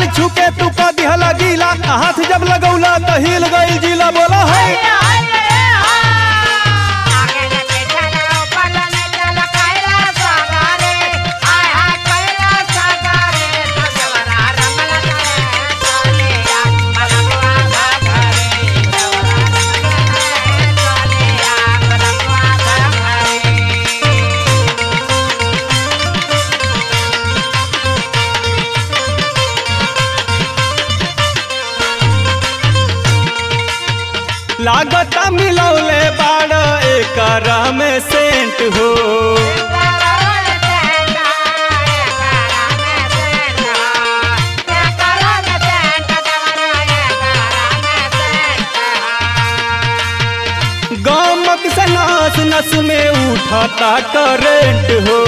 गाल छुके तू क दिहला गीला हाथ जब लगौला त हिल गइल जिला बोला है लागता मिलौले बाड़ एकर में सेंट हो गमक से नस नस में उठता करेंट हो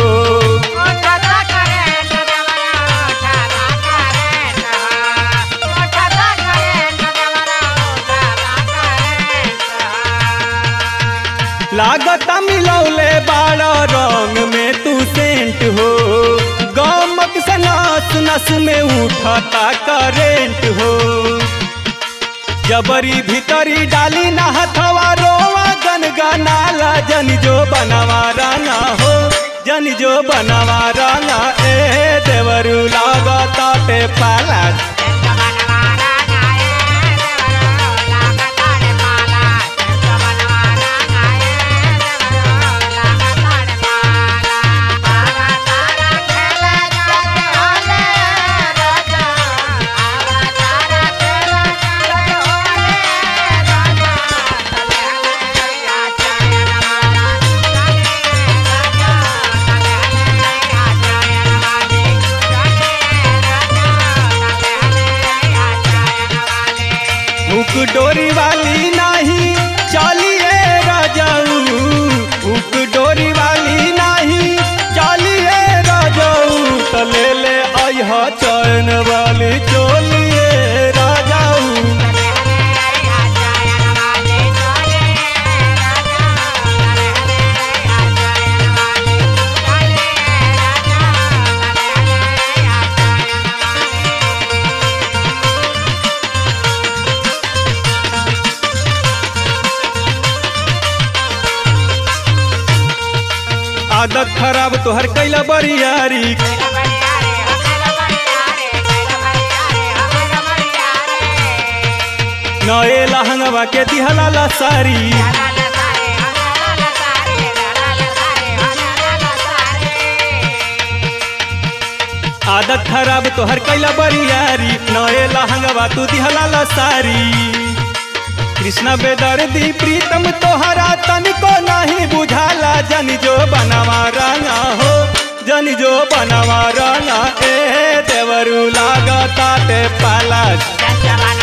लागता मिलौले बाड़ रंग में तू सेंट हो गमक से नस नस में उठता करेंट हो जबरी भीतरी डाली ना हथवा रोवा गन गनाला जन जो बनवा राना हो जन जो बनवा राना ए देवरू लागता ते पाला हुक डोरी वाली नाही चलिए राजाऊ हुक डोरी वाली नाही चलिए राजाऊ त ले ले अइह चैन वाली चोलिए राजाऊ आदत खराब तोहर कैला बरियारी नए लहंगवा के दिहला ला सारी आदत खराब तोहर कैला बरियारी नए लहंगवा तू दिहला ला सारी कृष्ण बेदर्दी प्रीतम तोहरा तनिको नहीं बुझाला जन जो बनवा रंगा हो जन जो बनवा रंगा ए देवरू लागता ते पाला Jana